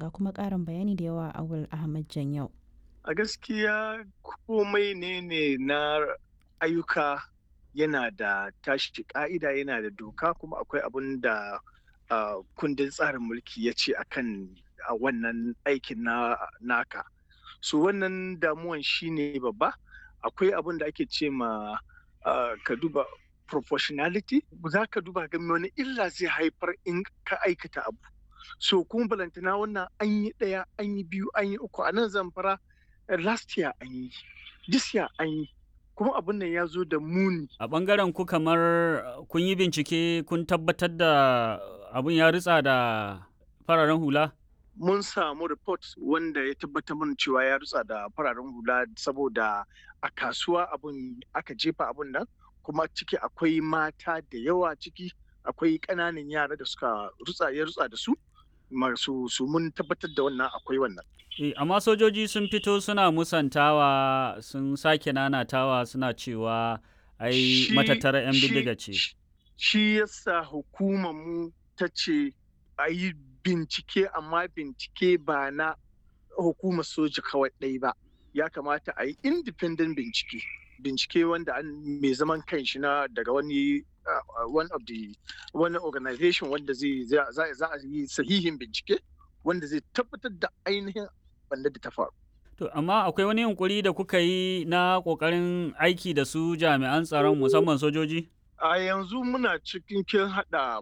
ga kuma ƙarin bayani da yawa awul ahmad janyau a gaskiya komai ne ne na ayyuka yana da tashi ka'ida yana da doka kuma akwai abun da uh, kundin tsarin mulki ya ce akan a wannan aikin na naka so wannan damuwan shine babba akwai abun da ake ce ma uh, ka duba proportionality za ka duba ga wani illa zai haifar in ka aikata abu so kuma balantana wannan an yi ɗaya an yi biyu an yi uku a nan zamfara last year an yi this year an yi kuma abin nan ya zo da muni a ɓangaren ku kamar kun yi bincike kun tabbatar da abin ya ritsa da fararen hula mun samu report wanda ya tabbatar mana cewa ya rutsa da fararen hula saboda a kasuwa abun aka jefa abun nan kuma ciki akwai mata da yawa ciki akwai ƙananan yara da suka rutsa ya rutsa da su masu su mun tabbatar da wannan akwai wannan E, amma sojoji sun fito suna musantawa sun sake nanatawa suna cewa ai matattara 'yan bindiga ce. Shi yasa hukumar mu ta ce a yi bincike amma bincike ba na hukumar soja kawai ɗai ba. Ya kamata a yi independent bincike. Bincike wanda an mai zaman kanshi na daga wani uh, one of the wani organization wanda zai za a yi sahihin bincike wanda zai tabbatar da ainihin wanda da ta faru. To, amma akwai wani yunkuri da kuka yi na ƙoƙarin aiki da su jami'an tsaron musamman sojoji? A yanzu muna cikin kin haɗa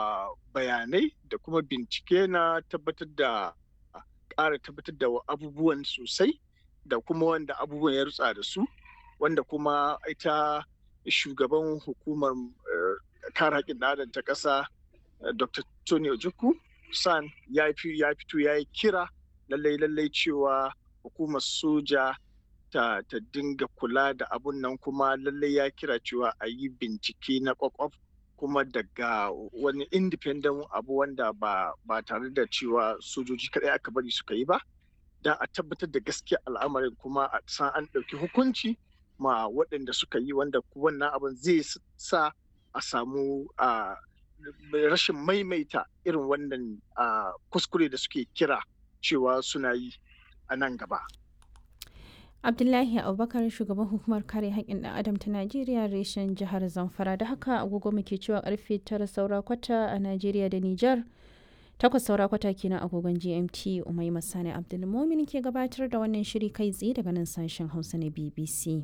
bayanai da kuma bincike na tabbatar da ƙara tabbatar da abubuwan sosai da kuma wanda abubuwan ya rutsa da su wanda kuma ita shugaban hukumar kare haƙƙin adam ta ƙasa Dr. Tony Ojukwu San ya fito ya yi kira lallai lallai cewa hukumar soja ta, ta dinga kula da abun nan kuma lallai ya kira cewa a yi bincike na kwakwaf kuma daga wani independent abu wanda ba, ba tare da cewa sojoji kaɗai aka bari suka yi ba don a tabbatar da gaskiya al'amarin kuma a san an ɗauki hukunci ma waɗanda suka yi wanda wannan abin zai sa a samu uh, rashin maimaita irin wannan uh, kuskure da suke kira cewa suna yi a nan gaba. abdullahi abubakar shugaban hukumar kare haƙƙin ɗan adam ta najeriya reshen jihar zamfara da haka agogo muke cewa karfe tara saura kwata a najeriya da nijar takwas saura kwata kenan agogon gmt umai masani abdulmumin ke gabatar da wannan shiri kai tsaye daga nan sashen hausa na bbc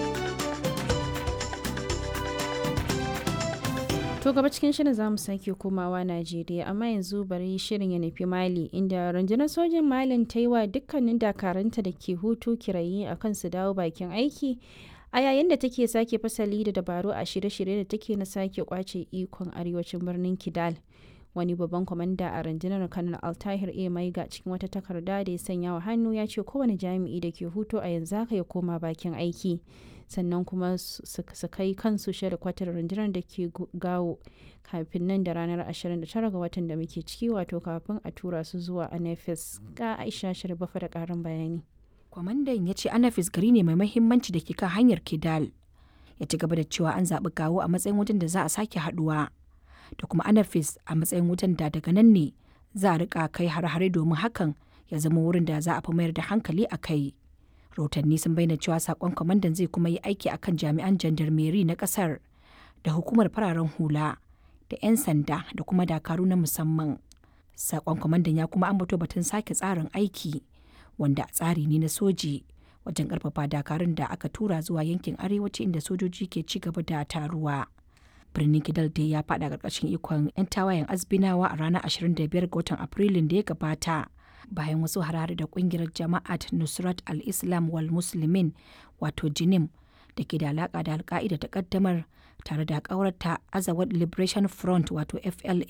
To gaba cikin shirin za mu sake komawa Najeriya amma yanzu bari shirin ya nufi Mali inda rundunar sojin Malin ta yi wa dukkanin dakaranta da ke hutu kirayi a kan su dawo bakin aiki a yayin da take sake fasali da dabaru a shirye-shirye da take na sake kwace ikon arewacin birnin Kidal. Wani babban kwamanda a rundunar Kanal Altahir A Maiga cikin wata takarda da ya sanya wa hannu ya ce kowane jami'i da ke hutu a yanzu haka ya koma bakin aiki. sannan kuma su kai kansu kwatar rundunar da ke gawo kafin nan da ranar 29 ga watan da muke ciki wato kafin a tura su zuwa anafis ga aisha shirbafa da karin bayani kwamandan ya ce anafis gari ne mai mahimmanci da ke kan hanyar kidal ya ci gaba da cewa an zaɓi gawo a matsayin wutan da za a sake haɗuwa da kuma anafis a matsayin wutan da daga nan ne za a rika kai har-hare domin hakan ya zama wurin da za a fi mayar da hankali a kai rahotanni sun bayyana cewa sakon kwamandan zai kuma yi aiki akan jami'an jandarmeri na kasar da hukumar fararen hula da 'yan sanda da kuma dakaru na musamman sakon kwamandan ya kuma ambato batun sake tsarin aiki wanda tsari ne na soji wajen karfafa dakarun da aka tura zuwa yankin arewaci inda sojoji ke ci gaba da taruwa birnin kidal dai ya fada karkashin ikon 'yan tawayen azbinawa a ranar 25 ga watan afrilun da ya gabata bayan wasu harare da kungiyar jama'at nusrat al-islam wal muslimin wato jinim da ke da alaka da alka'ida ta kaddamar tare da kawarta azawad liberation front wato fla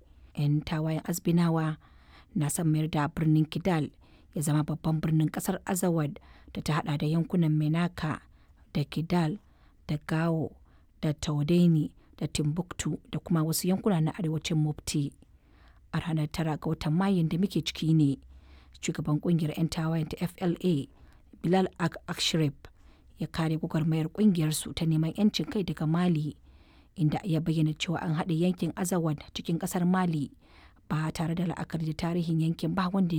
yan tawayen azbinawa na son mayar da birnin kidal ya zama babban birnin kasar azawad da ta hada da yankunan menaka da kidal da gao da taudeni da timbuktu da kuma wasu yankuna na arewacin mufti a ranar tara ga watan mayun da muke ciki ne shugaban kungiyar 'yan tawayen ta fla bilal ak akshrif ya kare gwagwarmayar kungiyar su ta neman 'yancin kai daga mali inda ya bayyana cewa an haɗa yankin azawad cikin ƙasar mali ba tare da la'akari da tarihin yankin ba wanda